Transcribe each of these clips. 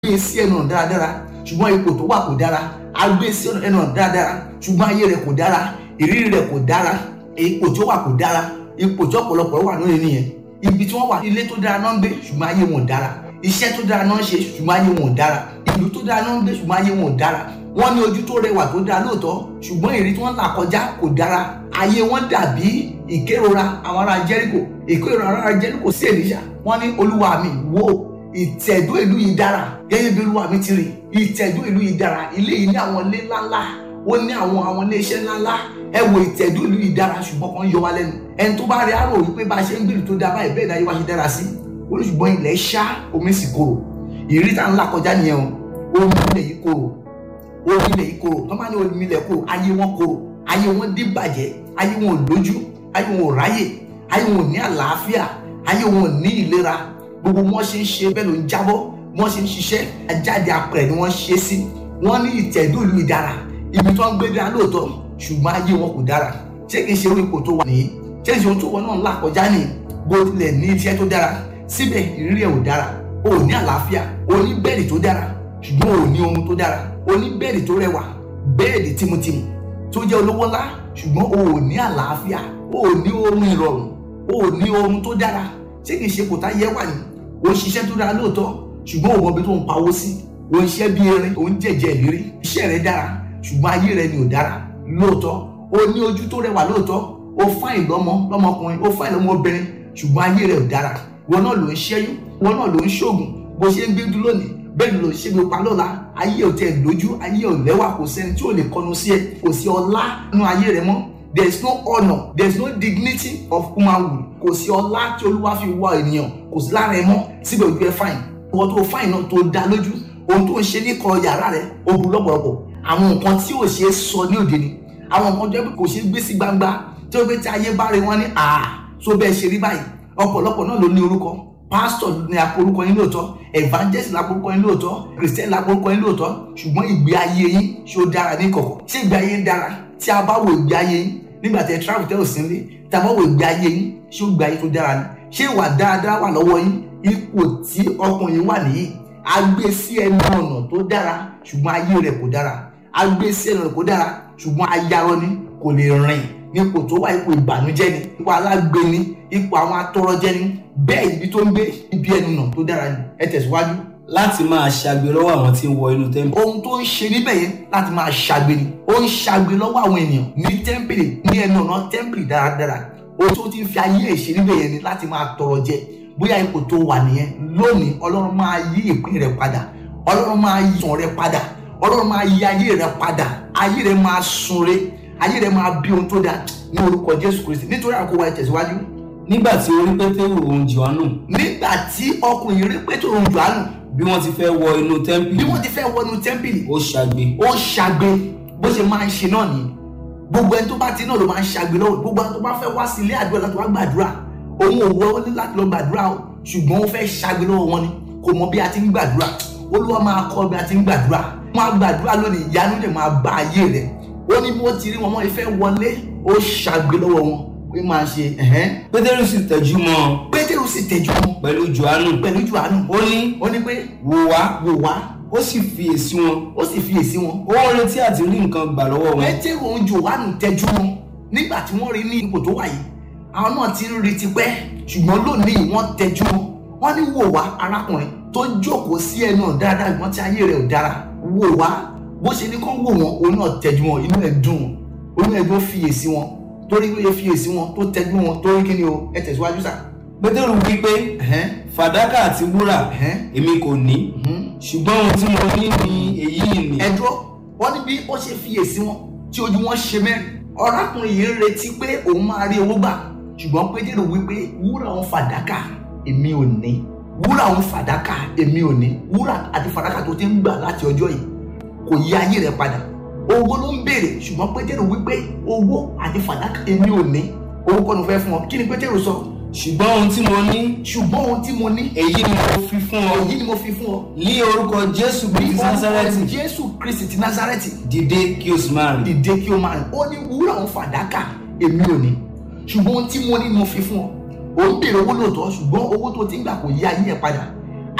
gbé sí ẹnu ọ̀nà dáradára ṣùgbọ́n ipò tó wà kò dára a gbé sí ẹnu ọ̀nà dáradára ṣùgbọ́n ayé rẹ̀ kò dára ìrírí rẹ̀ kò dára ipò tó wà kò dára ipò tí ọ̀pọ̀lọpọ̀ wà lónìí nìyẹn ibi tí wọ́n wà ilé tó dára náà ń gbé ṣùgbọ́n ayé wọn ò dára iṣẹ́ tó dára náà ń ṣe ṣùgbọ́n ayé wọn ò dára ìlú tó dára náà ń gbé ṣùgbọ́n ayé wọn ò dára wọ́n ní ojú tó rẹwà tó dára lóòótọ́ ṣùgbọ́n ìrírí tí wọ́n là kọjá kò dára ayé wọn dàbí ìkérora àwọn ará Jẹ́ríkò ìkérora àwọn ará Jẹ́ríkò sí Èlíṣà wọ́n ní olúwa mi wò ìtẹ̀dó ìlú yìí dára gẹ́gẹ́ bí olúwa mi ti rí ìtẹ̀dó ìlú yìí dára ilé yìí ní àwọn ilé ńláńlá ó ní àwọn àwọn ilé iṣẹ́ ńláńlá ẹ wo ìtẹ̀dó ìlú yìí dára ṣùgbọ́n kan yọ wá lẹ́nu ẹni tó bá rí àrò wípé bá a ṣe ń gbèrú tó dáa báyìí bẹ́ẹ̀ dáa yóò wá ṣe dára sí olùṣùgbọ́n ilẹ̀ ṣá omi sì korò ìrírí tá ń là kọjá nìyẹn o omi ilẹ̀ yìí korò omi ilẹ̀ yìí korò tó máa ní omi ilẹ̀ korò ayé wọn korò ayé wọn dìbàjẹ́ ayé wọn ò lójú ayé wọn ò ráyè ayé wọn ò ní àlàáfíà ayé wọn ò ní ìlera gbogbo wọn ṣe ń ṣe bẹ́ẹ̀ ló ń jábọ́ wọn ṣe ń ṣiṣẹ́ ajáde apẹ̀rẹ̀ ni wọ́n ṣe sí wọ́n ní ìtẹ̀dó ìlú ìdára ibi tó ń gbé dára lóòótọ́ ṣùgbọ́n ayé wọn kò dára ṣé kìí ṣe orí ipò tó wà nìyí ṣé ìṣòro tó wọn náà ń là kọjá nìyí bó tilẹ̀ ní iṣẹ́ tó dára síbẹ̀ ìrírí ẹ̀ ò dára o ò ní àlàáfíà o ní bẹ́ẹ̀dì tó dára ṣùgbọ́n o ò ní ohun tó dára o ní bẹ́ẹ̀dì tó rẹwà bẹ́ẹ̀dì tìmùtìmù tó jẹ́ olówó ńlá ṣùgbọ́n o ò ní àlàáfíà o ò ní ohun ìrọ̀rùn o ò ní ohun tó dára ṣé kìí ṣe kò tá yẹ wà ní o ń ṣiṣẹ́ tó dára lóòótọ́ ṣùgbọ́n o mọ ibi tó ń pawó sí o ń ṣiṣẹ́ bí erin o ń jẹ̀jẹ̀ ìlérí iṣẹ́ rẹ dára ṣùgbọ́n ayé rẹ ni ò dára lóòótọ́ o ní ojú tó rẹwà lóòótọ́ o fáìn lọ́mọ lọ́mọkùnrin o fáìn lọ́mọbìnrin ṣùgbọ́n ayé rẹ ò dára wọn náà ló ń ṣẹ́yún wọn náà ló ń ṣoògùn bó ṣe ń gbé dúró lónìí bẹ́ẹ̀ ló ń ṣe gbé pa lọ́la ayé ò tẹ̀ lójú ayé ò lẹ́wà kò sẹ́ni tí ò lè kọnu sí ẹ kò sí ọlá nínú ayé rẹ mọ́ there is no honour there is no dignity of humanhood kò sí ọlá tí olúwa fi wá ènìyàn kò sí lára ẹ mọ́ síbẹ̀ ojú ẹ fáìn ìwọ tó fáìn náà tó dá lójú ohun tó ń ṣe ní kọ̀rọ̀ yàrá rẹ ó burú lọ́pọ̀lọpọ̀ àwọn nǹkan tí ò ṣe é sọ ní òde ni àwọn nǹkan tó yẹ kó ṣe é gbé sí gbangba tí ó gbé tí ayé bá rí wọn ní àá tó bẹ́ẹ̀ ṣe rí báyìí ọ̀pọ̀lọpọ̀ náà ló ní orúkọ pásítọ̀ ní aporúkọ yín lóòótọ́ evangelist láporúkọ yín lóòótọ́ christian láporúkọ yín lóòótọ́ ṣùgbọ́n ìgbé ayé yín ṣé ó dára ní kọ̀kọ̀ ṣé ìgbé ayé ń dára tí a bá wo ìgbé ayé yín nígbà tẹ travel tẹ ò sí nílé tí a bá wo ìgbé ayé yín ṣé ó ìgbé ayé tó dára ni ṣé ìwà dáadáa wà lọ́wọ́ yín ipò tí ọkùnrin wà nìyí a gbé sí ẹnu ọ̀nà tó dára ṣùgbọ́n ayé rẹ̀ kò dára a gbé sí ẹnu ọ̀nà kò dára ṣùgbọ́n ayarọ ni kò lè rìn nípò tó wà ipò ìbànújẹ́ ni ipò alágbe ni ipò àwọn atọrọjẹ ni bẹ́ẹ̀ ibi tó ń gbé ibi ẹnu ọ̀nà tó dára ni ẹ tẹ̀síwájú. láti máa ṣàgbé lọ́wọ́ àwọn tí ń wọ inú tẹ́ḿpìlì. ohun tó ń ṣe níbẹ̀ yẹn láti máa ṣàgbé ni ó ń ṣàgbé lọ́wọ́ àwọn ènìyàn ní tẹ́ḿpìlì ní ẹnu ọ̀nà tẹ́ḿpìlì dáradára ohun tó ti ń fi ayé ẹ̀ ṣe níbẹ̀ yẹn ni láti máa tọrọ jẹ bóyá ipò tó wà nìyẹn lónìí ọlọ́run máa yí ìpín rẹ padà ọlọ́run máa yí ìtàn rẹ padà ọlọ́run máa yí ayé rẹ padà ayé rẹ máa sunre ayé rẹ máa bí ohun tó dáa ní orúkọ jésù kristi nítorí àkówá ẹ tẹ̀síwájú. nígbà tí orí pétérù òun jòhánù nígbà tí ọkùnrin rí pétérù òun jòhánù bí wọ́n ti fẹ́ wọ inú bí tẹ́ḿpìlì wọ́n ti fẹ́ wọnú tẹ́ḿpìlì ó ṣàgbé ó ṣàgbé bó ṣe máa ń ṣe náà nìyí gbogbo ẹni tó bá ti náà ló máa ń ṣàgbé lọ́wọ́ gbogbo ẹni tó bá fẹ́ wá sí ilé àdúrà láti wá gbàdúrà òun ò wọ ó ní láti lọ gbàdúrà o ṣùgbọ́n ó fẹ́ ṣàgbé lọ́wọ́ wọn ni kò mọ bí a ti ń gbàdúrà olúwa máa kọ́ bí a ti ń gbàdúrà máa gbàdúrà lónìí ìyanu lè máa bá ayé rẹ̀ ó ní bí wọ́n ti rí wọn wọ́n fẹ́ wọlé ó ṣàgbé lọ́wọ́ wọn ó máa ṣe ẹ̀hẹ́n pétérù sì tẹjú mọ́ ọ pétérù sì tẹ̀jú wọn pẹ̀lú jòhánù pẹ̀lú jòhánù ó ní ó ní pé wò wá wò wá ó sì fi èsì wọn ó sì fi èsì wọn ó ń retí àti rí nǹkan gbà lọ́wọ́ wọn pétérù òun jòhánù tẹjú wọn nígbà tí wọ́n rí ní ipò tó wà yìí àwọn náà ti ń retí pẹ́ ṣùgbọ́n lónìí wọ́n tẹjú wọn wọ́n ní wò wá arákùnrin tó jókòó sí ẹnu ọ̀nà dáadáa ìgbọ́n tí ayé rẹ̀ ò dára wò wá bó ṣe ní kán wò wọn òun náà tẹjú wọn inú ẹ̀ dùn inú ẹ̀ dùn fiyèsí wọn torí wíyẹ fiyèsí wọn tó tẹjú wọn torí kí ni o ẹ tẹ̀síwájú sà. pétérù wí pé ẹ̀hẹ́n fàdákà àti wúrà ẹ̀hẹ́n èmi kò ní mhm. ṣùgbọ́n ohun tí mo ní ni èyí ni ẹ dúró wọ́n ní bí ó ṣe fiyèsí wọn tí ojú wọn ṣe mẹ́rin ọ̀rákùnrin yìí ń retí pé òun máa rí owó gbà ṣùgbọ́n pétérù wípé wúrà òun fàdákà èmi ò ní wúrà òun fàdákà èmi ò ní wúrà àti fàdákà tó ti ń gbà láti ọjọ́ yìí kò yí ayé rẹ padà owó ló ń béèrè ṣùgbọ́n pétérù wípé owó àti fàdákà èmi ò ní owó kọ́ ló fẹ́ fún ọ kí ni pétérù sọ ṣùgbọ́n ohun tí mo ní ṣùgbọ́n ohun tí mo ní èyí ni mo fi fún ọ èyí ni mo fi fún ọ ní orúkọ jésù ní kristi nazareti orúkọ jésù kristi ti nazareti dìde kí o sì máa rìn dìde kí o máa rìn ó ní wúrà òun fàdákà èmi ò ní ṣùgbọ́n ohun tí mo ní ni mo fi fún ọ ò ń béèrè owó lóòótọ́ ṣùgbọ́n owó tó ti ń gbà kò yí ayé ẹ̀ padà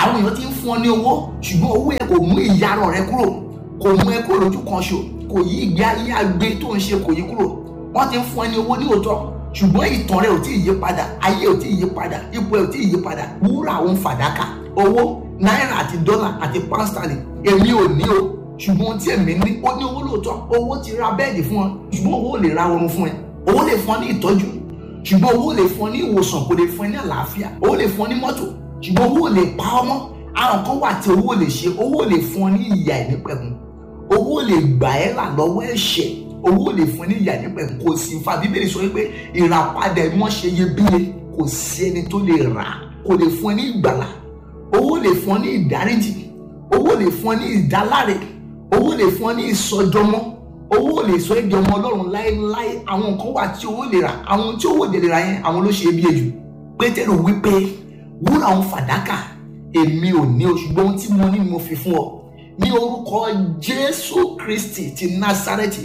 àwọn èèyàn ti ń fún ọ ní owó ṣùgbọ́n owó yẹn kò mú ìyarọ̀ rẹ kúrò kò mú ẹ kúrò lójú kan ṣo kò yí ìgbé ayé agbe tó ń ṣe kò yí kúrò wọ́n ti ń fún ẹ ní owó ní òótọ́ ṣùgbọ́n ìtàn rẹ ò tí ì yí padà ayé ò tí ì yí padà ipò ẹ ò tí ì yí padà wúrà òun fàdákà owó náírà àti dọ́là àti pánstálì èmi ò ní o ṣùgbọ́n ohun tí èmi ní ó ní owó lóòótọ́ owó ti ra bẹ́ẹ̀dì fún ọ ṣùgbọ́n owó ò lè ra oorun fún ẹ owó lè fún ọ ní ìtọ́jú ṣùgbọ́n owó lè fún ọ ní ìwòsàn kò lè fún ẹ ní àlàáfíà owó lè fún ọ ní mọ́tò ṣùgbọ́n owó lè pa ọ mọ́ àwọn kan wà tí owó lè ṣe owó lè fún ọ ní ìyà ìnípẹ̀kun owó lè gbà ẹ́ là lọ́wọ́ ẹ̀ṣẹ̀ owó lè fún ọ ní ìyà ìnípẹ̀kun kò sí fa bíbélì sọ wípé ìràpadà ẹ̀ wọ́n ṣe iyebíye kò sí ẹni tó lè rà kò lè fún ọ ní ìgbàlà owó lè fún ọ ní ìdáríjì owó lè fún ọ ní ìdáláre owó lè fún ọ ní ìsọdọmọ owó lè sọ èdè ọmọ ọlọ́run láéláé àwọn nǹkan wà tí owó lè rà àwọn tí owó lè rà yẹn àwọn ló ṣe é bí ejù pétérù wípé wúrà òun fàdákà èmi ò ní o ṣùgbọ́n ohun tí mo ní mo fi fún ọ ní orúkọ jésù kristi ti násárẹ́tì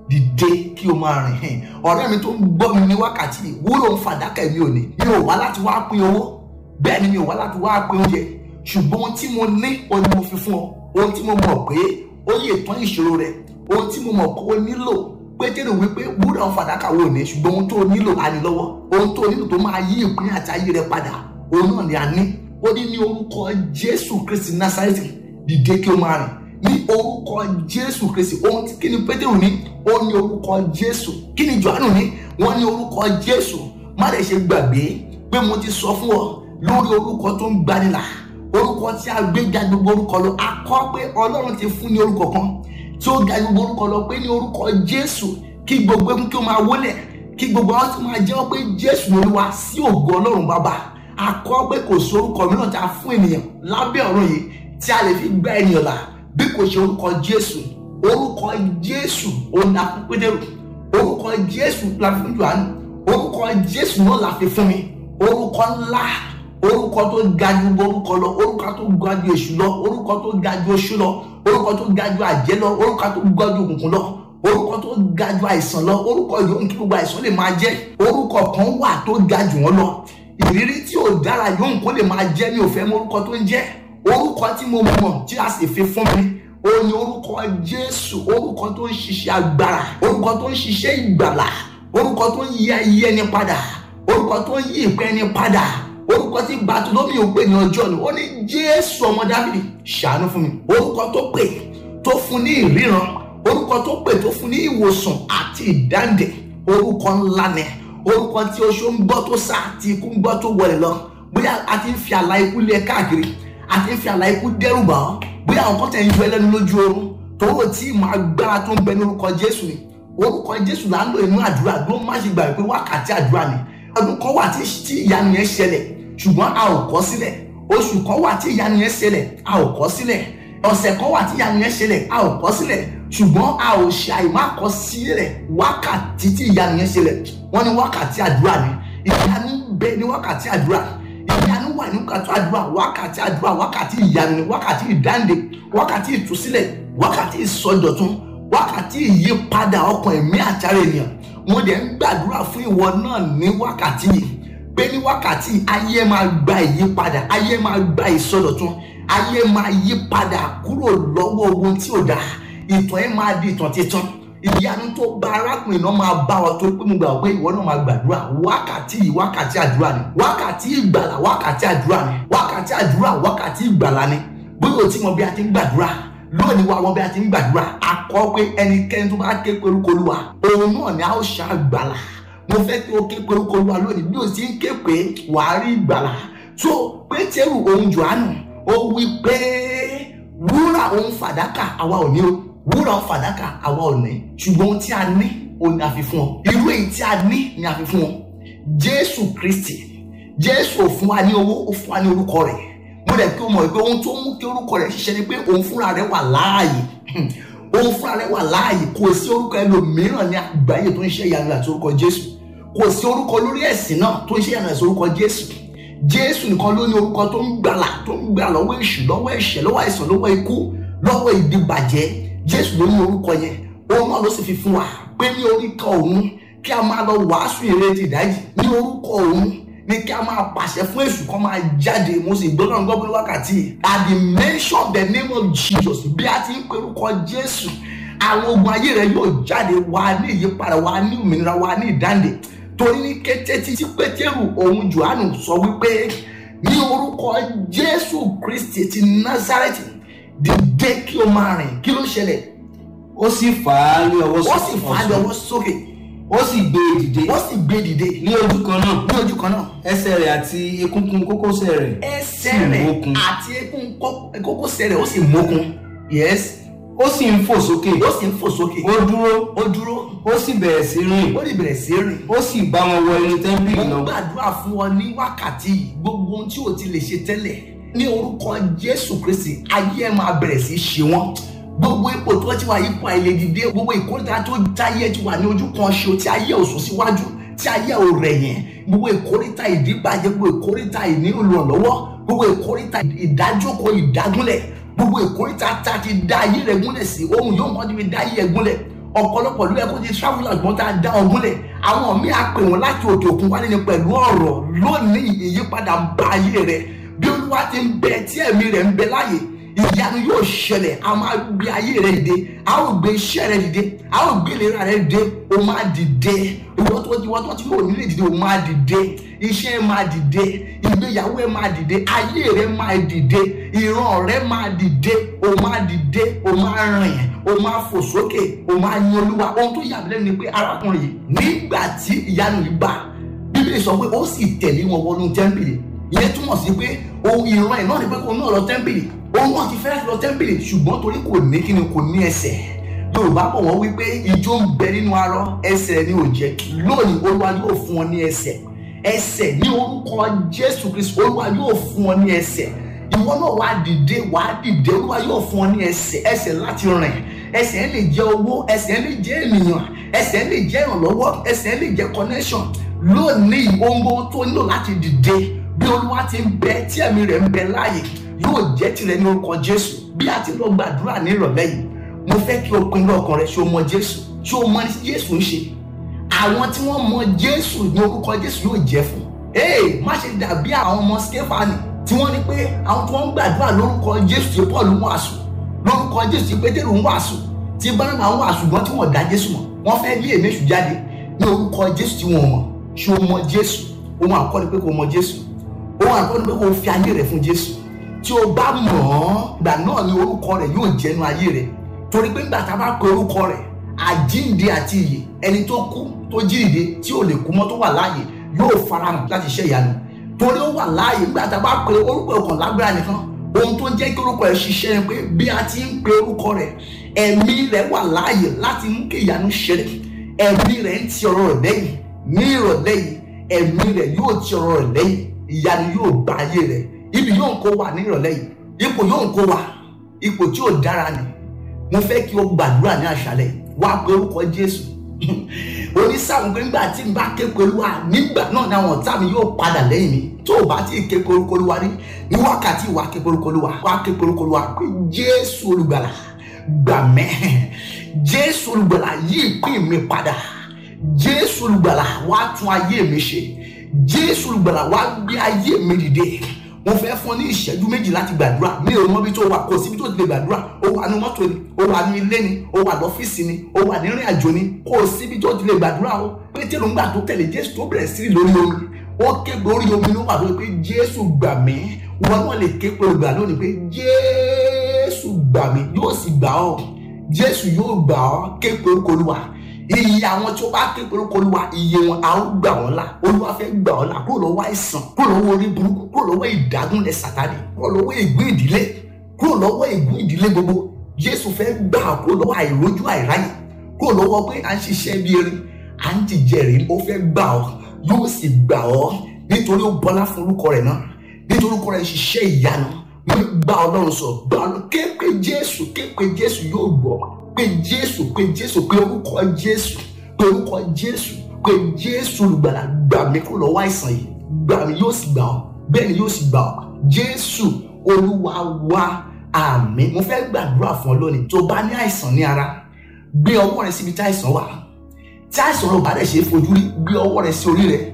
dìde kí o máa rìn hìn ọ̀rẹ́ mi tó ń gbọ́ mi ní wákàtí wúrà òun fàdákà èmi ò ní mi ò wá láti wá pín owó bẹ́ẹ̀ ni mi ò wá láti wá pín oúnjẹ ṣùgbọ́n ohun tí mo ní o ni mo fi fún ọ ohun tí mo mọ̀ pé ó yẹ tán ìṣòro rẹ ohun tí mo mọ̀ pé ó nílò pétérù wípé wúrà òun fàdákà wò ní ṣùgbọ́n ohun tó nílò á ní lọ́wọ́ ohun tó nílò tó máa yí ìpín àti ayé rẹ padà òun náà ni a ní ó ní ní orúkọ jésù kristi násárẹ́tì dìde kí o máa rìn ní orúkọ jésù kristi ohun tí kí ni pétérù ní ó ní orúkọ jésù kí ni johannu ní wọ́n ní orúkọ jésù má lè ṣe gbàgbé pé mo ti sọ fún ọ lórí orúkọ tó ń gbanilà orúkọ tí a gbé ga gbogbo orúkọ lọ a kọ pé ọlọ́run ti fún ní orúkọ kan tí ó ga gbogbo orúkọ lọ pé ní orúkọ jésù kí gbogbo egun kí ó máa wólẹ̀ kí gbogbo àwọn tí máa jẹ́wọ́ pé jésù ní olúwa sí ògo ọlọ́run bàbá a kọ pé kò sí orúkọ mìíràn tí a fún ènìyàn lábẹ́ ọ̀run yìí tí a lè fi gba ènìyàn là bí kò ṣe orúkọ jésù orúkọ jésù òun la fún pédérù orúkọ jésù la fi fún johannu orúkọ jésù náà la fi fún mi orúkọ ńlá orúkọ tó ga ju orúkọ lọ orúkọ tó ga ju èṣù lọ orúkọ tó ga ju oṣù lọ orúkọ tó ga ju àjẹ́ lọ orúkọ tó ga ju òkùnkùn lọ orúkọ tó ga ju àìsàn lọ orúkọ yòówù kí gbogbo àìsàn lè máa jẹ́ orúkọ kan wà tó ga jù wọ́n lọ ìrírí tí ò dára yòówù kó lè máa jẹ́ mi ò fẹ́ mọ orúkọ tó ń jẹ́ orúkọ tí mo mọ̀ tí a sì fi fún mi ó ní orúkọ jésù orúkọ tó ń ṣiṣẹ́ agbára orúkọ tó ń ṣiṣẹ́ ìgbàlà orúkọ tó ń yí ayé ẹni padà orúkọ tó ń yí ìpẹ́ ẹni padà orúkọ tí Bàtólómì ò pè ní ọjọ́ ni ó ní jésù ọmọ dáfídì ṣàánú fún mi orúkọ tó pè tó fún ní ìríran orúkọ tó pè tó fún ní ìwòsàn àti ìdáǹdè orúkọ ńlá ni orúkọ tí oṣó ń gbọ́ tó sá tí ikú ń gbọ́ tó wọlé lọ bóyá a ti ń fi àlà ikú lé káàkiri a ti ń fi àlà ikú dẹ́rù bà ọ́ bóyá àwọn kan tẹ̀ ń yọ ẹlẹ́nu lójú oorun tòwó tí ìmọ̀ agbára tó ń bẹ ní orúkọ jésù ni orúkọ jésù là ń lò inú àdúrà ló má ṣe gbà pé wákàtí àdúrà ni ọdún kan wà tí ìyanu yẹn ṣẹlẹ̀ ṣùgbọ́n a ò kọ sílẹ̀ oṣù kan wà tí ìyanu yẹn ṣẹlẹ̀ a ò kọ sílẹ̀ ọ̀sẹ̀ kan wà tí ìyanu yẹn ṣẹlẹ̀ a ò kọ sílẹ̀ ṣùgbọ́n a ò ṣe àìmákọ sílẹ̀ wákàtí tí ìyanu yẹn ṣẹlẹ̀ wọ́n ní wákàtí àdúrà ni ìyanu bẹ ní wákàtí àdúrà ìyanu wà ní wákàtí àdúrà wákàtí àdúrà wákàtí ìyanu ni wákàtí ìdáǹdè wákàtí ìtúsílẹ̀ wákàtí ìsọdọ̀tun wákàtí ìyípadà ọkàn ẹ̀mí àtàrà ènìyàn mo dẹ̀ ń gbàdúrà fún ìwọ náà ní wákàtí yìí pé ní wákàtí ayé máa gba ìyípadà ayé máa gba ìsọdọ̀tun ayé máa yí padà kúrò lọ́wọ́ ohun tí ò dáa ìtàn ẹ̀ máa di ìtàn titun ìyanu tó bá arákùnrin náà máa bá ọ tó pé mo gbà pé ìwọ náà máa gbàdúrà wákàtí yìí wákàtí àdúrà ni wákàtí ìgbàlà wákàtí àdúrà ni wákàtí àdúrà wákàtí ìgbàlà ni bóyá o ti mọ bí a ti ń gbàdúrà lónìí wa wọn bí a ti ń gbàdúrà a kọ́ pé ẹnikẹ́ni tó bá ké perúkọ Olúwa òun náà ni a ó ṣàgbàlà mo fẹ́ kí o ké perúkọ Olúwa lónìí bí o ti ń ké pé wàá rí ìgbàlà tó Pétérù òun Jòhánù ó wí pé wúrà òun fàdákà àwa ò ní o wúrà òun fàdákà àwa ò ní ṣùgbọ́n ohun tí a ní òun ni a fi fún ọ irú èyí tí a ní ni a fi fún ọ Jésù Kristi Jésù ò fún wa ní owó ó fún wa ní orúkọ rẹ̀ mo dẹ̀ kí o mọ̀ pé ohun tó mú kí orúkọ rẹ̀ ṣiṣẹ́ ni pé òun fúnra rẹ̀ wà láàyè òun fúnra rẹ̀ wà láàyè kò sí orúkọ ẹlòmíràn ní àgbáyé tó ń ṣe ìyanu àti orúkọ Jésù kò sí orúkọ lórí ẹ̀sìn náà tó ń ṣe ìyanu àti orúkọ Jésù Jésù nìkan ló ní orúkọ tó ń gbàlà tó ń gbà lọ́wọ́ èṣù lọ́wọ́ ẹ̀ṣẹ̀ lọ́wọ́ àìsàn lọ́wọ́ ikú lọ́wọ́ ìdìbàjẹ́ Jésù ló ní orúkọ yẹn òun náà ló sì fi fún wa pé ní orúkọ òun kí a máa lọ wàásù ìrètí ìdájì ní orúkọ òun ní kí a máa pàṣẹ fún èṣù kan máa jáde mo sì gbọ́ náà gbọ́gbọ́n wákàtí at the mention of the name of Jesus bí a ti ń pe orúkọ Jésù àwọn ogun ayé rẹ yóò jáde wá ní ìyípadà wá ní òmìnira wá ní ìdáǹdè torí ní kété tí Pétérù òun Jòhánù sọ wípé ní orúkọ Jésù Kristi ti Násárẹ́tì dìde kí o máa rìn kí ló ṣẹlẹ̀ ó sì fà á ní ọwọ́ ó sì fà á lọ́wọ́ sókè ó sì gbé e dìde ó sì gbé dìde ní ojú kan náà ní ojú kan náà ẹsẹ̀ rẹ̀ àti egungun kókósẹ̀ rẹ̀ ẹsẹ̀ sì rẹ̀ mókun. àti eékún kó- kókósẹ̀ rẹ̀ ó sì mókun yes ó sì ń fò sókè ó sì ń fò sókè ó dúró ó dúró ó sì bẹ̀rẹ̀ sí rìn ó lè bẹ̀rẹ̀ sí rìn ó sì bá wọn wọ inú tẹ́ḿpìlì mo lọ gbàdúrà fún ọ ní wákàtí yìí gbogbo ohun tí o ti lè ṣe tẹ́lẹ̀ ní orúkọ Jésù Kristi ayé ẹ máa bẹ̀rẹ̀ sí ṣe wọ́n gbogbo ipò tó ti wà ipò àìlèdìde gbogbo ìkórìtà tó táyé ti wà ní ojú kan ṣo tí ayé ò sún síwájú tí ayé ò rẹ̀ yẹn gbogbo ìkórìtà ìdíbàjẹ́ gbogbo ìkórìtà ìnílùrànlọ́wọ́ gbogbo ìkórìtà ìdájókòó ìdágúnlẹ̀ gbogbo ìkórìtà tá a ti dá ayé rẹ̀ gúnlẹ̀ sí ohun yóò mọ́ níbi dá ayé rẹ̀ gúnlẹ̀ ọ̀pọ̀lọpọ̀ ló yẹ kó ti travel àgbọ̀n tá a dá ọ gúnlẹ̀ àwọn míì á pè wọ́n láti òkè òkun wálé ni pẹ̀lú ọ̀rọ̀ lónìí ìyípadà ń bá ayé rẹ̀ bí olúwa ti ń bẹ tí ẹ̀mí rẹ̀ ń bẹ láàyè ìyanu yóò ṣẹlẹ̀ a máa gbé ayé rẹ̀ dìde a ó gbé iṣẹ́ rẹ̀ dìde a ó gbé ìlera rẹ̀ dìde o máa dìde ìwọ tó ìwọ tó ti yóò nílé dìde o máa dìde iṣẹ́ ẹ máa dìde ìgbéyàwó ẹ máa dìde ayé rẹ máa dìde ìran rẹ máa dìde o máa dìde o máa rìn o máa fò sókè o máa yin olúwa ohun tó yà mí lẹ́nu ni pé arákùnrin yìí nígbà tí ìyanu yìí bá bíbélì sọ pé ó sì tẹ̀lé wọn wọnú tẹ́ḿpìlì ìyẹn túmọ̀ sí pé ohun ìran ẹ̀ náà ni pé kò náà lọ tẹ́ḿpìlì òun náà ti fẹ́ lọ tẹ́ḿpìlì ṣùgbọ́n torí kò ní kíni kò ní ẹsẹ̀ yorùbá bọ̀ wọ́n wípé ijó ń bẹ nínú arọ ẹsẹ̀ ni ò jẹ́ lónìí olúwa yóò fún ọ ní ẹsẹ̀ ẹsẹ̀ ní orúkọ jésù kristu olúwa yóò fún ọ ní ẹsẹ̀ ìwọ náà wàá dìde wàá dìde olúwa yóò fún ọ ní ẹsẹ̀ ẹsẹ̀ láti rìn ẹsẹ̀ lè jẹ́ owó ẹsẹ̀ lè jẹ́ ènìyàn ẹsẹ̀ lè jẹ́ ìrànlọ́wọ́ ẹsẹ̀ lè jẹ́ connection lónìí ohun gbogbo tó nílò láti dìde bí olúwa ti ń bẹ tí ẹ̀mí rẹ̀ ń bẹ láàyè yóò jẹ́ tirẹ̀ ní orúkọ jésù bí a ti lọ gbàdúrà ní ìrọ̀lẹ́ yìí mo fẹ́ kí o pinnu ọkàn rẹ ṣé o mọ jésù ṣé o mọ ní jésù ń ṣe àwọn tí wọ́n mọ jésù ní orúkọ jésù yóò jẹ́ fún ee má ṣe dàbí àwọn ọmọ stefani tí wọ́n ní pé àwọn tí wọ́n ń gbàdúrà lórúkọ jésù tí paul ń wàásù lórúkọ jésù tí pétérù ń wàásù tí bánábà ń wàásù ṣùgbọ́n tí wọ́n dá jésù mọ̀ wọ́n fẹ́ lé èmẹ́sù jáde ní orúkọ jésù tí wọ́n mọ̀ ṣé o mọ jésù ohun àkọ́kọ́ ni pé kò mọ jésù ohun àkọ́kọ́ ni pé kò fi ayé rẹ̀ fún jésù tí o bá mọ̀ ọ́ gbà náà ni orúkọ rẹ̀ yóò jẹ́nu ayé rẹ̀ torí pé nígbà tá a bá pe orúkọ rẹ̀ àjíǹde àti ìyè ẹni tó kú tó jíǹde tí ò lè kú mọ́ tó wà láàyè yóò farahàn láti ṣe ìyanu torí ó wà láàyè nígbà tá a bá pe orúkọ ọkàn lágbára nìkan ohun tó jẹ́ kí orúkọ rẹ̀ ṣiṣẹ́ ni pé bí a ti ń pe orúkọ rẹ̀ ẹ̀mí rẹ̀ wà láàyè láti mú kí ìyanu ṣẹlẹ̀ ẹ̀mí rẹ̀ ń ti ọ̀rọ̀ rẹ̀ lẹ́yìn ní ìrọ̀lẹ́ yìí ẹ̀mí rẹ̀ yóò ti ọ̀rọ̀ rẹ̀ lẹ́yìn ìyanu yóò bá ayé rẹ̀ ibi yóò kó wà ní ìrọ̀lẹ́ yìí ipò yóò kó wà ipò tí ò dára ni mo fẹ́ kí o gbàdúrà ní àṣálẹ́ wá pé orúkọ Jésù onísàmù pé nígbà tí n bá ké pe Olúwa nígbà náà ni àwọn ọ̀tá mi yóò padà lẹ́yìn mi tó o bá ti ké pe orúkọ Olúwa rí ní wákàtí ìwà ké pe orúkọ Olúwa wá ké pe orúkọ Olúwa pé Jésù olùgbàlà gbà mẹ́ Jésù olùgbàlà yí ìpín mi padà Jésù olùgbàlà wá tún ayé mi ṣe Jésù olùgbàlà wá gbé ayé mi dìde mo fẹ́ fún ọ ní ìṣẹ́jú méjì láti gbàdúrà mi ò mọ ibi tó wà kò síbi tó ti lè gbàdúrà ó wà ní mọ́tò ni ó wà ní ilé ni ó wà lọ́fíìsì ni ó wà ní ìrìn àjò ni kò síbi tó ti lè gbàdúrà o pétérù ńgbà tó tẹ̀lé jésù tó bẹ̀rẹ̀ sí lórí omi ó ké pé orí omi ló wà lórí pé jésù gbà mí wọn náà lè ké pé olùgbà lónìí pé jésù gbà mí yóò sì gbà ọ́ jésù yóò gbà ọ́ ké pé orúkọ olúwa iye àwọn tí ó bá ké pẹ̀lú olúwa iye wọn a ó gbà wọn là olúwa fẹ́ gbà wọn là kúrò lọ́wọ́ àìsàn kúrò lọ́wọ́ orí burúkú kúrò lọ́wọ́ ìdágúnlẹ̀ sàtánì kúrò lọ́wọ́ ègún ìdílé kúrò lọ́wọ́ ègún ìdílé gbogbo jésù fẹ́ gbà kúrò lọ́wọ́ àìrójú àìráyè kúrò lọ́wọ́ pé à ń ṣiṣẹ́ bí erin à ń jìjẹ rè ó fẹ́ gbà ọ́ yóò sì gbà ọ́ nítorí ó bọlá fún orúkọ rẹ̀ náà nítorí orúkọ rẹ̀ ṣiṣẹ́ ìyanu mo gbà ọlọ́run sọ gbà ọlọ́run képe jésù képe jésù yóò gbọ́ pé jésù pé jésù pé orúkọ jésù pé orúkọ jésù pé jésù olùgbàlà gbà mí kúrò lọ́wọ́ àìsàn yìí gbà mí yóò sì gbà ọ́ bẹ́ẹ̀ ni yóò sì gbà ọ́ jésù olúwa wa àmín mo fẹ́ gbàdúrà fún ọ lónìí tó bá ní àìsàn ní ara gbé ọwọ́ rẹ síbi tí àìsàn wà tí àìsàn rẹ ò bá dẹ̀ ṣe é fojú rí gbé ọwọ́ rẹ sí orí rẹ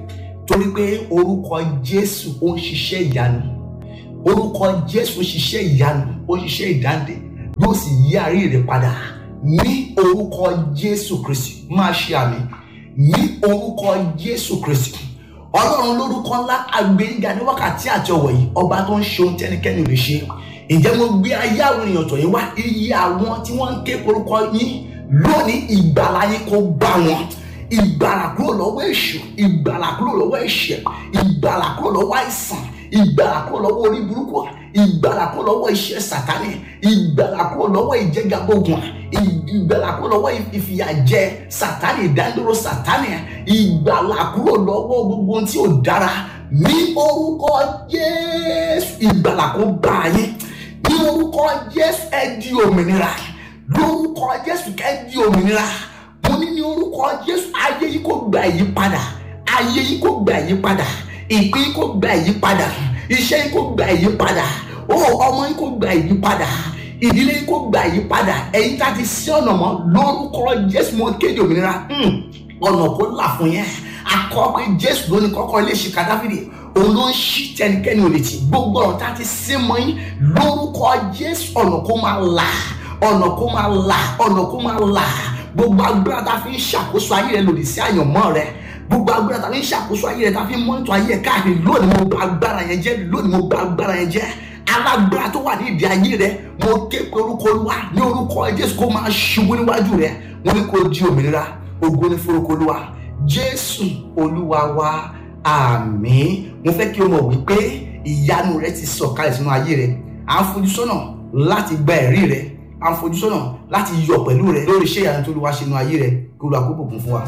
torí pé orúkọ jésù ó ń ṣiṣẹ́ ìyanu orúkọ jésù ń ṣiṣẹ́ ìyanu ó ń ṣiṣẹ́ ìdáǹdè yóò sì yí àárí rẹ padà ní orúkọ jésù kristi máa ṣe àmì ní orúkọ jésù kristi ọlọ́run lórúkọ ńlá agbẹ́yìnga ní wákàtí àti ọ̀wọ̀ yìí ọba tó ń ṣe ohun tẹ́nikẹ́ni ò lè ṣe ǹjẹ́ mo gbé ayé àwọn èèyàn tọ̀ yín wá iye àwọn tí wọ́n ń ké orúkọ yín lónìí ìgbàlá yín kó bá wọn ìgbàlà kúrò lọ́wọ́ èṣù ìgbàlà kúrò lọ́wọ́ ẹ̀ṣẹ̀ ìgbàlà kúrò lọ́wọ́ àìsàn ìgbàlà kúrò lọ́wọ́ orí burúkú ìgbàlà kúrò lọ́wọ́ iṣẹ́ sàtánì ìgbàlà kúrò lọ́wọ́ ìjẹgàbọ̀gùn ìgbàlà kúrò lọ́wọ́ ìfìyàjẹ sàtánì ìdádúró sàtánì ìgbàlà kúrò lọ́wọ́ gbogbo ohun tí ò dára ní orúkọ Jésù ìgbàlà kó bá yín ní orúkọ Jésù ẹ di òmìnira lórúkọ Jésù kẹ́ di òmìnira mo ní ní orúkọ Jésù ayé yìí kó gba ìyípadà ayé yìí kó gba ìyípadà ìpín yìí kó gba ìyípadà iṣẹ́ yìí kó gba ìyípadà ó ọmọ yìí kó gba ìyípadà ìdílé yìí kó gba ìyípadà ẹ̀yin tá a ti sí ọ̀nà mọ́ lórúkọ Jésù mo kéde òmìnira ọ̀nà kó là fún yẹn akọ pé Jésù ló ní kọ́kọ́ ilé ṣìkà Dáfídì òun ló ń ṣí tẹnikẹ́ni ò lè tì gbogbo ọ̀nà tá a ti sí mọ́ yín lórúkọ Jésù ọ̀nà kó máa là ọ̀nà kó máa là ọ̀nà kó máa là gbogbo agbára tá a fi ń ṣàkóso ayé rẹ lòdì sí àyànmọ́ rẹ gbogbo agbára tá a fi ń ṣàkóso ayé rẹ tá a fi ń mọ́tò ayé rẹ káàkiri lónìí mo gba agbára yẹn jẹ́ lónìí mo gba agbára yẹn jẹ́ alágbára tó wà ní ìdí ayé rẹ mo ké pe orúkọ olúwa ní orúkọ jésù kó máa ṣubú níwájú rẹ mo ní kó di òmìnira ògo ní forúkọ olúwa jésù olúwa wa àmín mo fẹ́ kí o mọ̀ wípé ìyanu rẹ ti sọ̀kalẹ̀ sínú ayé rẹ à ń fojú sọ́nà láti gba ẹ̀rí rẹ à ń fojú sọ́nà láti yọ̀ pẹ̀lú rẹ lórí iṣẹ́ ìyanu tó lè wá ṣe inú ayé rẹ kí olúwa kó bùkún fún wa.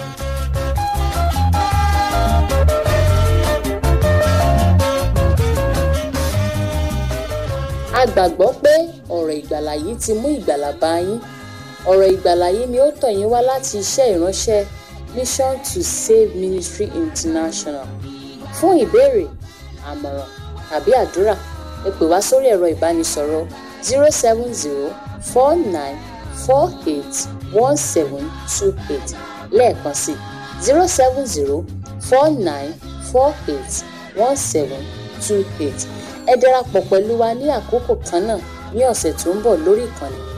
a gbàgbọ́ pé ọ̀rọ̀ ìgbàlà yìí ti mú ìgbàlà bá yín ọ̀rọ̀ ìgbàlà yìí ni ó tọ̀ yín wá láti iṣẹ́ ìránṣẹ́ Mission to Save Ministry International fún ìbéèrè àmọ̀ràn tàbí àdúrà ẹ pè wá sórí ẹ̀rọ ìbánisọ̀rọ̀ zero seven zero four nine four eight one seven two eight lẹ́ẹ̀kan sí zero seven zero four nine four eight one seven two eight ẹ darapọ̀ pẹ̀lú wa ní àkókò kan náà ní ọ̀sẹ̀ tó ń bọ̀ lórí ìkànnì